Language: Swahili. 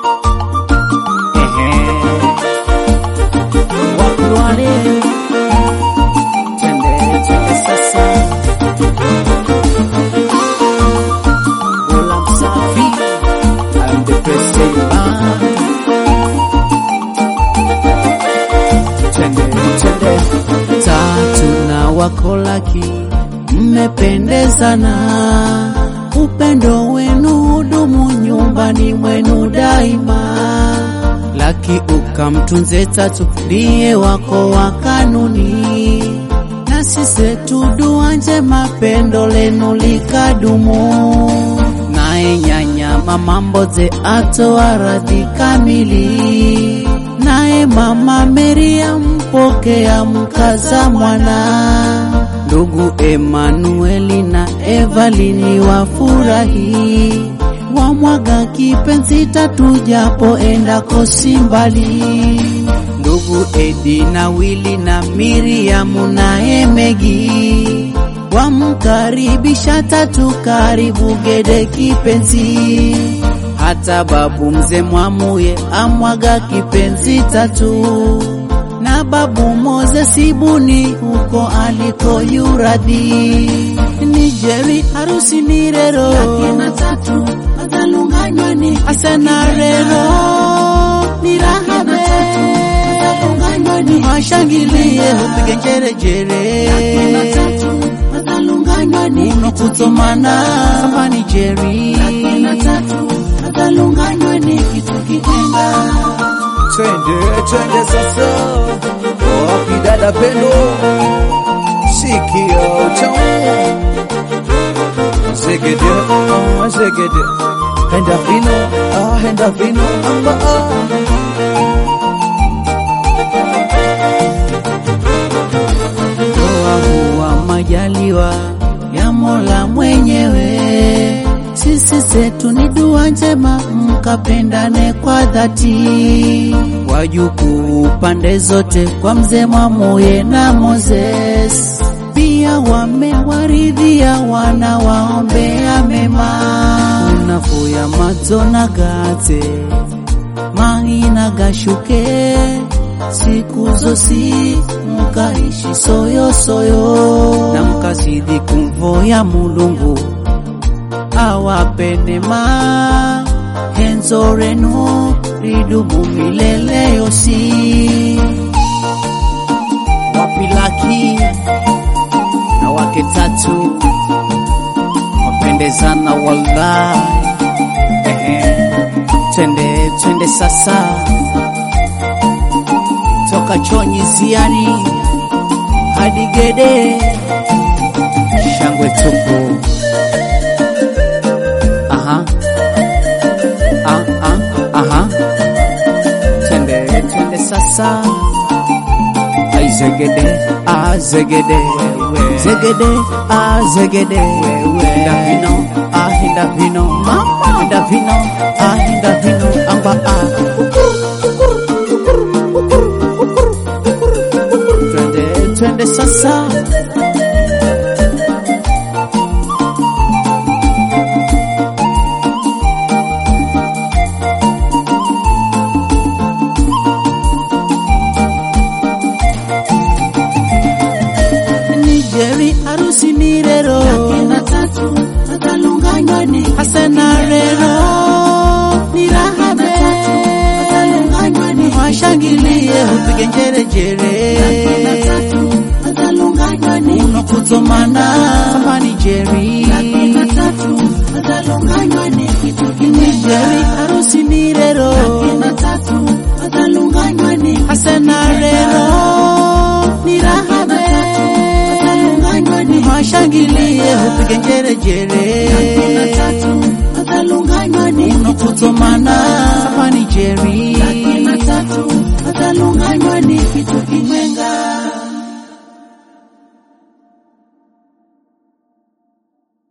Ehe. Wakulwale. Twende, twende sasa. Ola Msafi. I'm the president band. Twende, twende. Tatu na wakolaki mmependezana, upendo wenu hudumu nyumbani mwenu daima. Laki ukamtunze Tatu ndiye wako wa kanuni, na sisi tudua njema pendo lenu likadumu. Naye nyanya mama Mboze atoa radhi kamili, naye mama Meria mpokea mkaza mwana. Ndugu Emanueli na Evalini wafurahi, wamwaga kipenzi Tatu japo endako si mbali. Ndugu Edi na Wili na Miriamu na Emegi wamkaribisha Tatu karibu Gede kipenzi. Hata babu mzee Mwamuye amwaga kipenzi Tatu na babu Moses Buni huko aliko yuradhi ni Jerry harusi ni rero Akina Tatu adhalunganywa ni asena rero ni rahabe adhalunganywa ni washangilie upige njerejere Akina Tatu adhalunganywa ni uno kutomana sambani Jerry Akina Tatu adhalunganywa ni kitu kijenga Twende, twende sasa. Wapi dada Pendo? Sikia utamu. Zegede, ah, zegede. Henda vino, ah, henda vino, amba ah. Ndoa huwa majaliwa ya Mola mwenyewe. Sisi zetu ni dua njema, mkapendane kwa dhati. Wajukuu pande zote kwa mzee Mwamuye na Moses, pia wamewaridhia wana waombea mema. Unafuya madzo na gate mahina gashuke siku zosi mukaishi soyosoyo na mkazidi kumvoya mulungu awape neema henzo renu lidumu milele yosi wapilaki na wake tatu wapendezana wallahi Ehe. twende twende sasa toka chonyi ziani hadi gede shangwe tupu aha ah, ah, aha twende twende sasa ai zegede ah zegede zegede ah zegede hinda vino ah hinda vino mama hinda vino ah hinda vino amba ah twende twende sasa ni Jerry harusi ni rero Akina Tatu adhalunganywa ni hasana rero ni rahabe adhalunganywa ni washangilie upige njerejere Akina Tatu adhalunganywa ni uno kutomana sambani Jerry Akina Tatu adhalunganywa ni kitu ni kijenga Jerry harusi ni rero Akina Tatu adhalunganywa ni hasana rero ni rahabe adhalunganywa ni washangilie upige njerejere Akina Tatu adhalunganywa ni uno kutomana sambani Jerry Akina Tatu adhalunganywa ni kitu kijenga